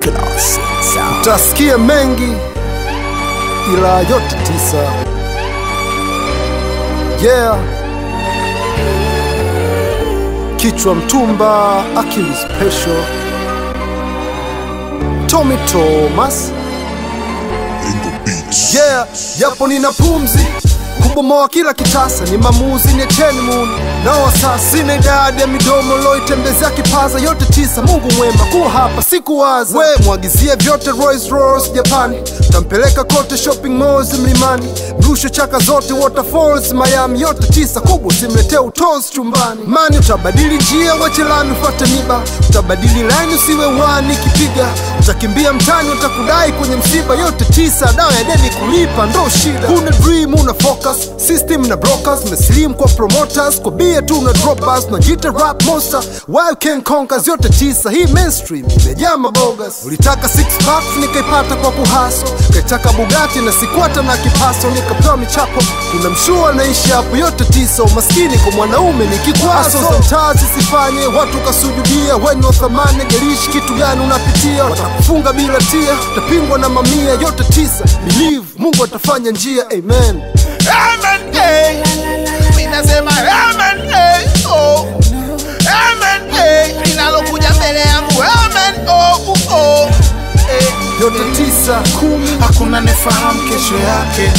Classic sound. Utasikia mengi ila yote tisa. Yeah. Kichwa mtumba, akili special. Tommy Thomas. Yeah, japo nina pumzi kubomoa kila kitasa, ni mamuzi niacheni muni nao wasasa, sina idadi ya midomo loitembezea kipaza, yote tisa. Mungu mwema kuwa hapa sikuwaza, we mwagizie vyote Rolls Royce Japani, tampeleka kote shopping malls mlimani, mrushe chaka zote waterfalls Miami, yote tisa kubwa, simletee utozi chumbani. Mani utabadili njia, wache lami ufuate miba, utabadili line usiwe wani kipiga, utakimbia mtani, utakudai kwenye msiba, yote tisa. Dawa ya deni kulipa ndo shida, huna dream, una focus system na brokers, meslim kwa promoters, kwa bia tu na drop bars, najita rap monster, why can conquer, yote tisa. Hii mainstream imejaa mabogas, ulitaka six packs nikaipata kwa kuhaso, kaitaka Bugatti na sikwata na kipaso, nikapewa michapo, kuna mshua naishi hapo, yote tisa. Umaskini kwa mwanaume ni kikwazo, za mtaa zisifanye watu kasujudia, weni wa thamani, gerishi kitu gani unapitia, watakufunga bila tia, utapingwa na mamia, yote tisa. Believe Mungu atafanya njia, amen. Amen, eh. Mimi nasema amen, eh. Oh. Amen, eh. Linalokuja mbele yangu amen, oh, uh, oh. Eh. yote tisa kumi, Hakuna nefahamu kesho yake,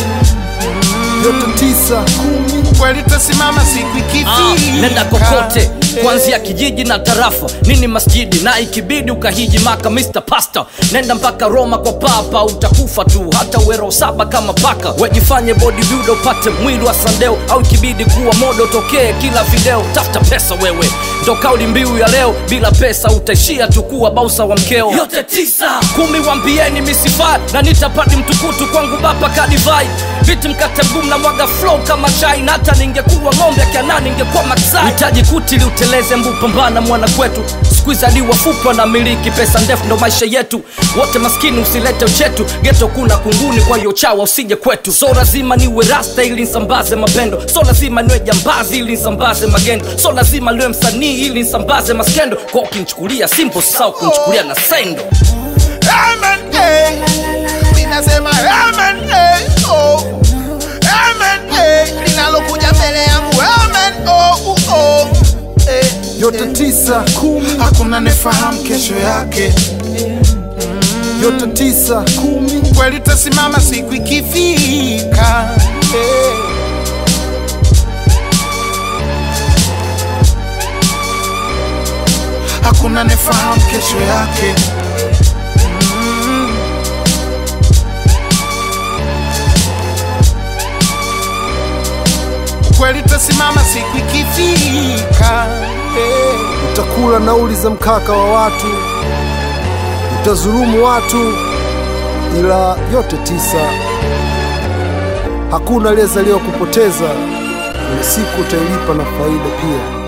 yote tisa kumi, kweli tasimama siku Ah, ikifika. nenda kokote kuanzia kijiji na tarafa nini masjidi na ikibidi ukahiji maka Mr. Pasta nenda mpaka Roma kwa papa utakufa tu hata uwero saba kama paka wejifanye bodybuilder upate mwili wa sandeo au ikibidi kuwa modo tokee kila video tafuta pesa wewe ndo kauli mbiu ya leo bila pesa utaishia tu kuwa bausa wa mkeo yote tisa kumi wambieni misifai na nitapati mtukutu kwangu baba kadivai viti mkate mgumu na mwaga flow kama chai na hata ningekuwa ng'ombe akiana ningekuwa maksai hitaji kuti liuteleze mbu pambana mwana kwetu skuizi hadi wafupi na miliki pesa ndefu ndo maisha yetu wote maskini usilete uchetu geto kuna kunguni kwa hiyo chawa usije kwetu so lazima niwe rasta ili nsambaze mapendo so lazima niwe jambazi ili nsambaze magendo so lazima niwe msanii ili nsambaze maskendo kwa ukinichukulia simple sau kunichukulia na sendo Amen, eh. Mimi nasema amen, eh. Oh. Amen, eh. Linalokuja mbele yangu amen, oh, uh, oh. Eh. yote tisa kumi, Hakuna nefahamu kesho yake, yote tisa kumi, kweli tasimama siku ikifika. Eh. Hakuna nefahamu kesho yake, kweli tasimama siku ikifika. Eh. utakula nauli za mkaka wa watu, utazulumu watu, ila yote tisa. Hakuna aliyezaliwa kupoteza, kuna siku utailipa na faida pia.